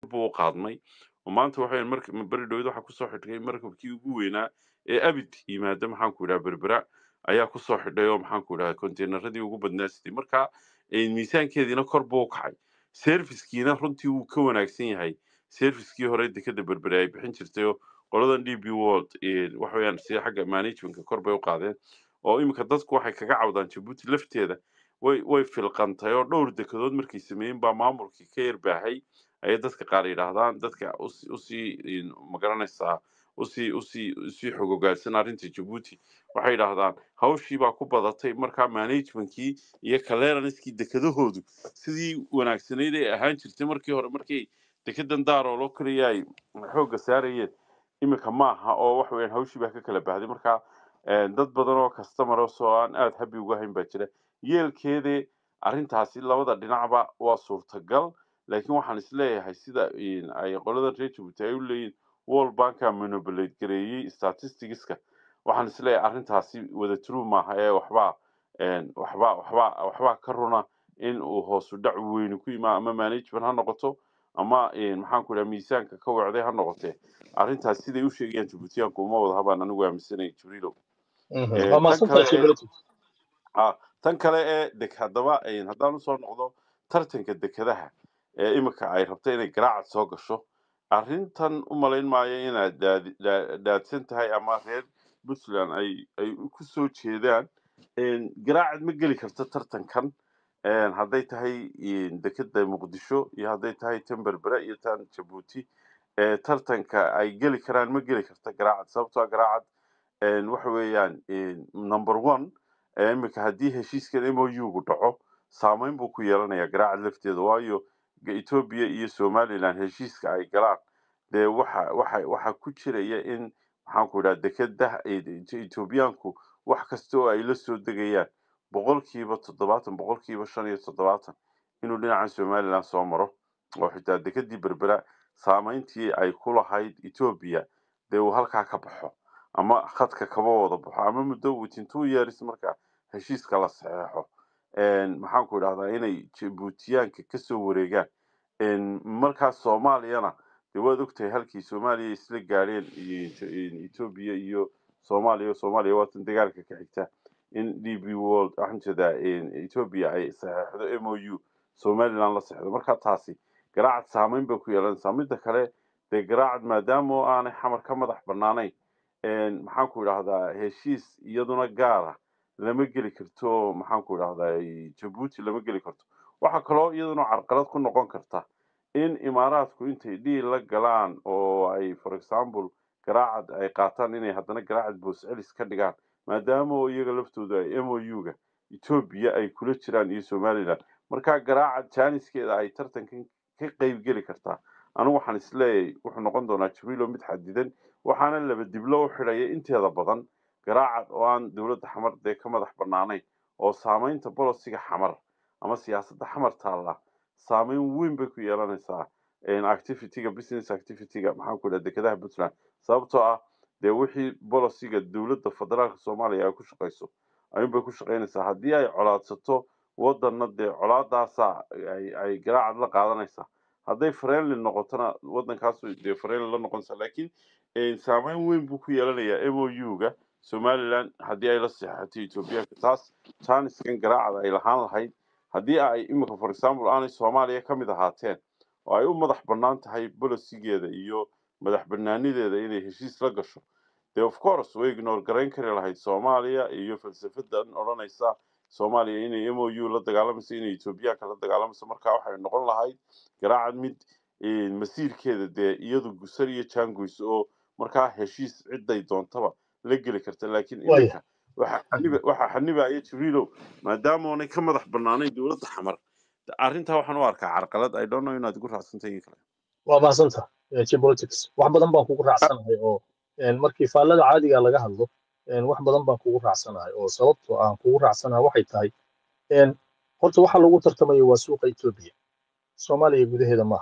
buu u qaadmay oo maanta waxa weeyaan marka beri dhowed waxaa kusoo xidhay markabkii ugu weynaa ee abid yimaada maxaan ku idhaha berbera ayaa kusoo xidhay oo maxaan ku idhaha konteynaradii ugu badnaa siday marka eh, miisaankeediina kor buu u kacay servicekiina runtii wuu ka wanaagsan yahay servicekii hore dekada berbere ay bixin jirtay oo qoladan d b world eh, waxa weeyaan sida xagga managementka kor bay u qaadeen oo iminka dadku waxay kaga cawdaan jabuuti lafteeda way way filqantay oo dhowr dekedood markay sameeyeen baa maamulkii ka yarbaahay ayay dadka qaar yidhaahdaan dadka usi- usii in- magaranaysaa usii usii usii xogogaadsan arrinta jabuuti waxay yidhaahdaan hawshii baa ku badatay markaa managementkii iyo clearanskii dekedahoodu sidii wanaagsanayd ay ahaan jirtay markii hore markii dekedan daarooloo keliya ay xoogga saarayeen iminka ma aha oo wax weeyaan hawshii baa ka kala bahday marka eh, dad badan oo customeros oo aan aada happy uga hayn baa jira yeelkeede arrintaasi labada dhinacba waa suurtagal laakiin waxaan isleeyahay sida in ay qolada reer jabuuti ay u leeyihin world banka monobolate gareeyey statisticska waxaan isleeyahay arrintaasi wada true maaha ee waxbaa een, waxbaa waxbaa waxbaa ka runa in uu hoosu dhac weyni ku yimaa ama management ha noqoto ama een, maxaan ku idhaha miisaanka ka wacday ha noqotee arrintaas siday u sheegayaan jabuutiyaanku uma wada habaan anigu aaminsanay jibriilow Mhm. Eh, waa tan mahadsantahay kale Sheikh ee Latif. ah, tan kale ee deg haddaba een, haddaan usoo noqdo tartanka dekedaha ee iminka ay rabta inay garaacad soo gasho arrintan u malayn maayo inaad daadi- daa- daadsan tahay ama reer puntland ay ay ku soo jeedaan een, garaacad ma geli karto tartankan een, hadday tahay een, dekeda muqdisho iyo hadday tahay tan berbera iyo tan jabuuti ee tartanka ay geli karaan ma geli karta garaacad sababtoo ah garaacad een, waxa weeyaan een, number one ee iminka haddii heshiiskan mou-gu dhaco saameyn buu ku yeelanayaa garaacad lafteeda waayo ga- etoobiya iyo somaliland heshiiska ay galaan dee waxa waxa waxa ku jiraya in maxaan ku idhaha dekeda etoobiyaanku wax kasta oo ay la soo degayaan boqolkiiba toddobaatan boqolkiiba shan iyo toddobaatan inuu dhinaca somaliland soo maro oo xitaa dekedii berbera saameyntii ay ku lahayd etoobiya dee uu halkaa ka baxo ama khadka kaba wada baxo ama muddo within two years marka heshiiska la saxeexo een, maxaan ku idhahdaa inay jabuutiyaanka kasoo wareegaan een, markaas soomaaliyana dee waad ogtahay halkii soomaaliya isla gaadheen iyo Eto- iyo etoobiya iyo soomaaliya soomaaliya waatan dagaalka ka xigta in d b world waxaan jeedaa een, etoobiya ay saxeexdo mou somaliland la saxeexdo marka taasi garaacad saameyn bay ku yeelanaysaa midda kale dee garaacad maadaama oo aanay xamar ka madax banaanayn een, maxaan ku idhahdaa heshiis iyaduna gaara lama geli karto maxaan ku idhahdaa jabuuti lama geli karto waxaa kaloo iyaduna carqalad ku noqon karta in imaaraadku intay dhiil la galaan oo ay for example garaacad ay qaataan inay haddana garaacad boos celis ka dhigaan maadaama oo iyaga laftooda ay mou-ga etoobiya ay kula jiraan iyo somaliland marka garaacad jaaniskeeda ay tartankan ka qeyb geli kartaa anigu waxaan isleeyahay wuxuu noqon doonaa jabiilo mid xadidan waxaana laba diblo u xidhaya inteeda badan garaacad oo aan dowladda xamar dee ka madax banaanayn oo saameynta bolosiga xamar ama siyaasadda xamar taalla saameyn weyn bay ku yeelanaysaa een, activityga business activityga maxaan ku idhaha dekedaha puntland sababtoo ah dee wixii bolosiga dowladda federaalka soomaaliya ay ku shaqayso ayuunbay ku shaqaynaysaa haddii ay colaadsato wadanna dee colaadaasa ay ay garaacad la qaadanaysaa hadday friendly noqotona wadankaas dee friendly la noqonaysaa laakiin een, saameyn weyn buu ku yeelanayaa mou-ga somaliland haddii ay la seexatay etoobiyaanka taas jaaniskan garaacada ay lahaan lahayd haddii ay imika for example aanay soomaaliya ka mid ahaateen oo ay u madax bannaan tahay bolosigeeda iyo madax bannaanideeda inay heshiis la gasho dee of course way ignore garayn kari lahayd soomaaliya iyo falsafadan odhanaysa soomaaliya inay mou la dagaalamayso inay etoobiyaanka la dagaalamayso marka waxay noqon lahayd garaacad mid een, masiirkeeda dee iyadu gusar iyo jaangoys oo markaa heshiis ciday doontaba la geli karta laakiin waaya iminka waxa xaniba waxa xanibaya jibriilow maadaama oonay ka madax bannaanayn dowladda xamar arrintaa waxaan u arkaa carqalad i don't know inaad igu raacsantahay in kale waa mahadsantaha geopolitics wax badan baan kugu raacsanahay oo een, markii faallada caadiga laga hadlo een, wax badan baan kugu raacsanahay oo sababtoo aan kugu raacsanahay waxay tahay een, horta waxa lagu tartamayo waa suuqa etoobiya soomaaliya gudaheeda maaha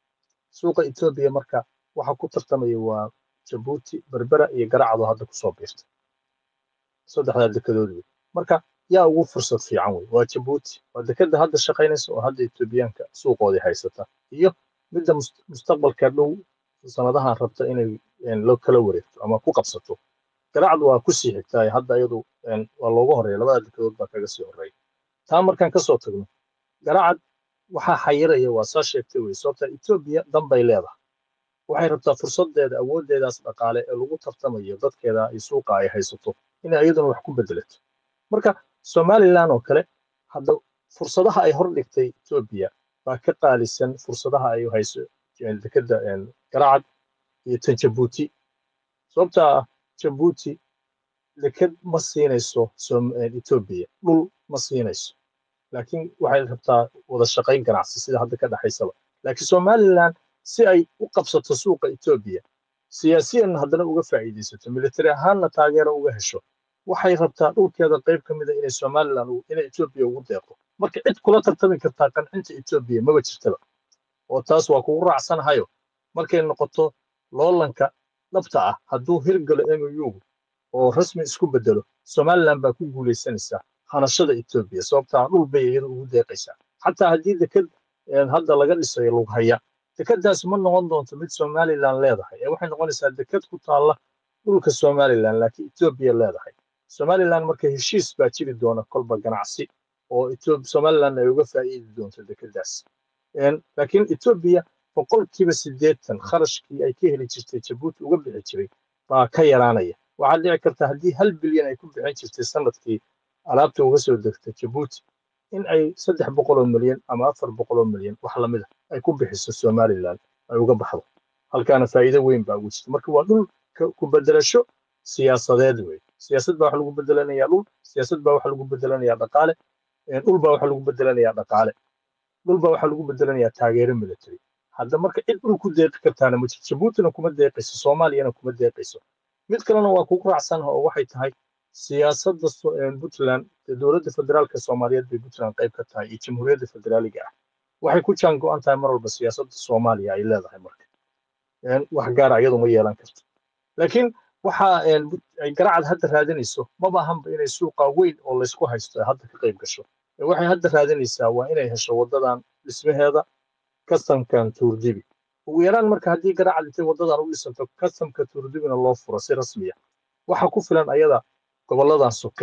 suuqa etoobiya marka waxa ku tartamaya waa jabuuti berbera iyo garacdo hadda kusoo biirta saddexdaa dekedood wey marka yaa ugu fursad fiican wey waa jabuuti waa dekeda hadda shaqaynaysa oo hadda etoobiyaanka suuqoodii haysata iyo midda mus- mustaqbalka dhow sanadahan rabta inay een, loo kala wareegto ama ku qabsato garacdu waa ku sii xigtaa hadda iyadu een, waa looga horeeya labada dekedood baa kaga sii horeeya taa markaan kasoo tagno garacad waxaa xayiraya waa saa sheegtay wey sababta etoobiya danbay leedahay waxay rabtaa fursadeeda awoodeedaas dhaqaale ee lagu tartamayo dadkeeda ay suuqa ay haysato inay iyaduna wax ku bedelato marka somalilan oo kale hadda fursadaha ay hordhigtay etoobiya baa ka qaalisan fursadaha ay hayso een, dekedda een, garacad iyo tan jabuuti sababtaa ah jabuuti deked ma siinayso Som- een, etoobiya dhul ma siinayso laakiin waxay rabtaa wada shaqayn ganacsi sida hadda ka dhexaysaba laakiin somalilan si ay u qabsato suuqa etoobiya siyaasiyan haddana uga faa'iidaysato militari ahaanna taageero uga hesho waxay rabtaa dhulkeeda qayb ka mida inay somalilan u- inay etoobiya ugu deeqdo marka cid kula tartami kartaa qancinta etoobiya maba jirtaba oo taas waa kugu raacsanahayo markay noqoto loolanka dhabta ah hadduu hirgalo mou oo rasmi isku bedelo somalilan baa ku guulaysanaysaa hanashada etoobiya sababtaa dhul bay iyada ugu deeqaysaa xataa haddii deked een, hadda laga dhisayo lughaya dekedaas ma noqon doonto mid somalilan leedahay ee waxay noqonaysaa deked ku taalla dhulka somalilan laakiin etoobiya leedahay somalilan marka heshiis baa jiri doona kolba ganacsi oo Ethiop- somalilan ay uga faa'iidi doonto dekedaas Een, laakiin etoobiya boqolkiiba siddeetan kharashkii ay ka heli jirtay jabuuti uga bixi jiray baa ka yaraanaya waxaa dhici karta haddii hal bilyan ay ku bixin jirtay sanadkii alaabta uga soo degta jabuuti in ay saddex boqol oo milyan ama afar boqol oo milyan wax lamid ah ay ku bixiso somalilan ay uga baxdo halkaana faa'iido weyn baa ugu jirta marka waa dhul ka- ku bedelasho siyaasadeed wey siyaasad baa wax lagu bedelanayaa dhul siyaasad baa wax lagu bedelanayaa dhaqaale een, dhul baa wax lagu bedelanayaa dhaqaale dhul baa waxaa lagu bedelanayaa taageero military hadda marka cid dhul ku deeqi kartaana ma jirto jabuutina kuma deeqayso soomaaliyana kuma deeqayso mid kalena waa kugu raacsanaha oo waxay tahay siyaasadda so- een, puntland ee dowladda federaalka soomaaliyeed bay puntland qayb ka tahay iyo jamhuuriyadda federaaliga ah waxay ku jaan go-an tahay mar walba siyaasadda soomaaliya ay leedahay marka Een, wax gaara iyadu ma yeelan karto laakiin waxa een, Put- ay garacad hadda raadinayso maba ahanba inay suuqa weyn oo laysku haysto ay hadda ka qayb gasho Ee waxay hadda raadinaysaa waa inay hesho wadadan dhismaheeda kastamkan tuurdibi ugu yaraan marka haddii garacad intay wadadan u dhisanto kastamka tuurdibina loo furo si rasmiya waxa ku filan ayada goboladan soke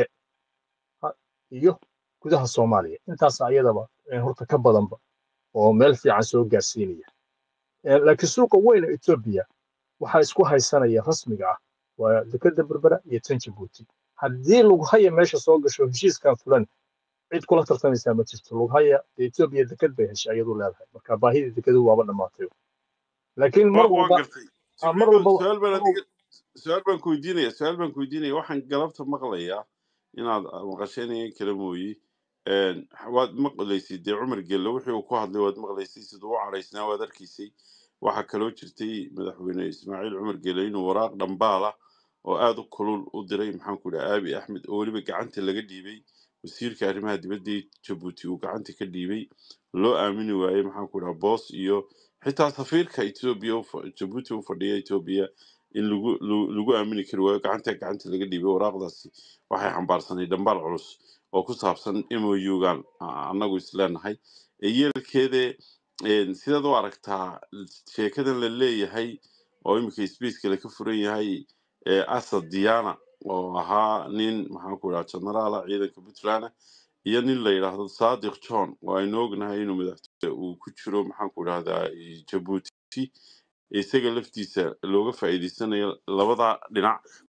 ha- iyo gudaha soomaaliya intaas ayadaba ee horta ka badanba oo meel fiican soo gaarsiinaya Ee, laakiin suuqa weyn ee etoobiya waxaa isku haysanaya rasmiga ah waa dekeda berbera iyo tan jabuuti haddii lughaya meesha soo gasho heshiiskan fulan cid kula tartamaysaa ma jirto lughaya dee etoobiya deked bay heshay ayadu leedahay marka baahidii dekedu waaba dhammaatay laakiin mar waa waan walba gartay ah, mar jibriilo walba su-aal baan mar adiga su-aal baan ku weydiinaya su-aal baan ku weydiinaya waxaan galabta maqlayaa inaad maqasheenayan kala mooyi Een, waad maqlaysay dee cumar gelle wixii uu ku hadlay waad maqlaysay siduu u cadhaysnaa waad arkaysay waxaa kaloo jirtay madaxweyne ismaaciil cumar gelle inuu waraaq dhambaala oo aad u kulul u diray maxaanku dhaha aabi axmed oo weliba gacanta laga dhiibay wasiirka arrimaha dibadda ee jabuuti uu gacanta ka dhiibay loo aamini waayey maxaanku dhaha boos iyo xitaa safiirka etoobiya u fa- jabuuti u fadhiya etoobiya in lagu lagu lagu aamini kari waayo gacanta gacanta laga dhiibay waraaqdaasi waxay xambaarsanay dhambaal culus oo ku saabsan mougan annagu isleenahay ee yeelkeede een, sidaad u aragtaa sheekadan la leeyahay oo iminka sbacekale ka furan yahay ee asad diana oo ahaa nin maxaanku dhaha generaala ciidanka puntland iyo nin la yidhaahdo sadiq john oo aynu ognahay inuu madaxtooye uu ku jiro maxaanku dhahdaa jabuuti isaga laftiisa looga faa'iidaysanayo labada dhinac